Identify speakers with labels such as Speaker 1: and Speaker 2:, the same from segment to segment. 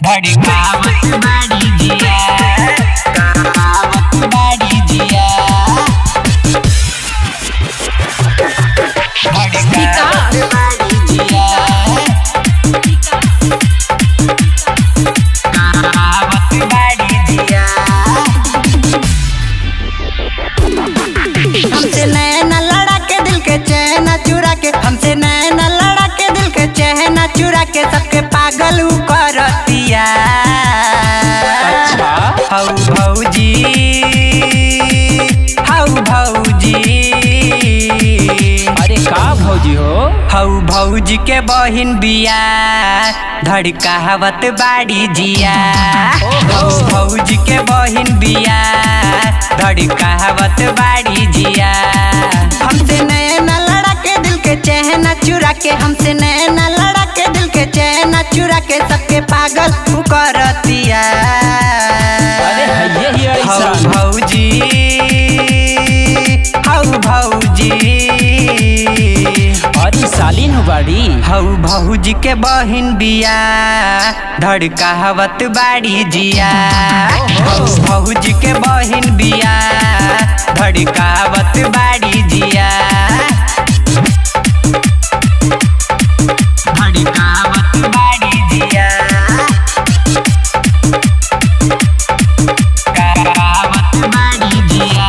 Speaker 1: धड़कावत बाड़ी जिया कावत बाड़ी जिया धड़कावत बाड़ी जिया कावत बाड़ी जिया
Speaker 2: हमसे नैना लड़ा के दिल के चैना चुरा के हमसे नैना लड़ा के दिल के चैना चुरा के सबके पागल उ करतिया हौ भौजी हौ भौजी
Speaker 1: अरे का भौजी हो
Speaker 2: हौ भौजी के बहिन बिया धड़कावत बाड़ी जिया हौ भौजी के बहिन बिया धड़कावत बाड़ी जिया हमसे नैना लड़ा के दिल के चहना चुरा के हमसे नैना लड़ा के दिल के चहना चुरा के सबके पागल उ करतिया
Speaker 1: अरे हइये ही
Speaker 2: हौ
Speaker 1: ऐसा
Speaker 2: भौजी हौ भौजी
Speaker 1: अरे सालीन हो बाड़ी
Speaker 2: हौ भौजी के बहिन बिया धड़कावत बाड़ी जिया हौ भौजी के बहिन बिया धड़कावत बाड़ी जिया धड़कावत बाड़ी जिया कावत बाड़ी जिया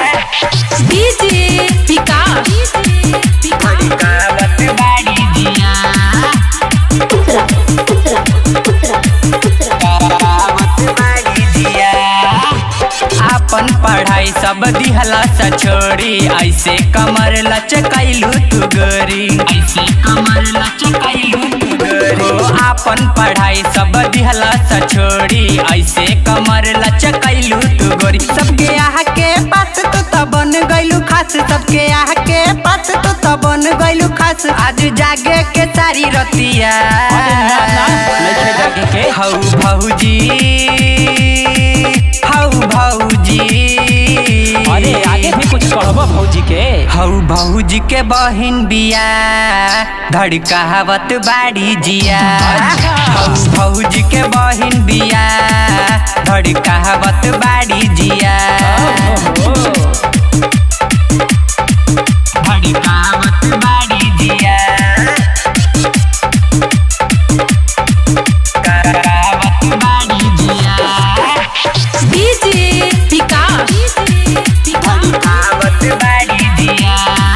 Speaker 3: डीजे विकास
Speaker 2: धड़कावत बाड़ी जिया कावत बाड़ी जिया आपन पढ़ाई सब दिहला सा छोड़ी ऐसे कमर लचकैलू तू गोरी ऐसे कमर लचकैलू तू गोरी हो आपन पढ़ाई सब दिहला सा छोड़ी ऐसे कमर लचकैलू तू गोरी सबके आह के पास तू तो बन गइलू खास सबके आह के पास तू तो बन गइलू खास आज जागे के सारी रतिया
Speaker 1: अरे ना, ना, नइखे जागे के।
Speaker 2: हौ भौजी हौ भौजी
Speaker 1: अरे आगे भी कुछ कहबो भौजी के
Speaker 2: हौ भौजी के बहिन बिया धड़कावत बाड़ी जिया हौ भौजी के बहिन बिया धड़कावत बाड़ी जिया
Speaker 1: ओहो
Speaker 2: धड़कावत बाड़ी जिया कावत बाड़ी जिया
Speaker 3: डीजे विकास
Speaker 2: धड़कावत बाड़ी जिया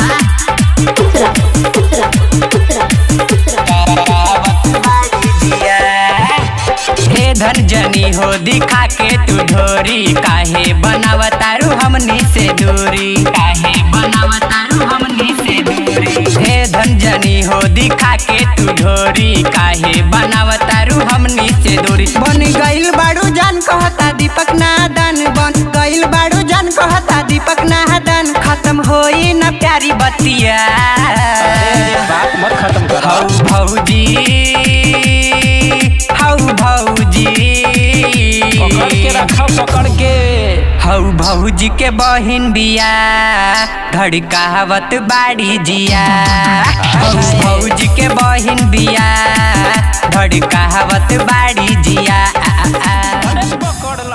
Speaker 2: कावत बाड़ी जिया हे धन जनी हो दिखा के तू ढोरी काहे बनावतारू हमनी से दूरी काहे बनावतारू हमनी से दूरी हे धन जनी हो दिखा के तू ढोरी काहे बनावतारू हमनी से दूरी बन गइल बाड़ू जान कहता दीपक नादन बन गइल बाड़ू जान कहता दीपक नादन खत्म होई न प्यारी बतिया
Speaker 1: अरे बात मत खत्म कर
Speaker 2: हौ भौजी हौ भौजी
Speaker 1: पकड़ के रखा पकड़ के
Speaker 2: हौ भौजी के बहिन बिया धड़कावत बाड़ी जिया हौ भौजी के बहिन बिया धड़कावत बाड़ी जिया
Speaker 1: अरे पकड़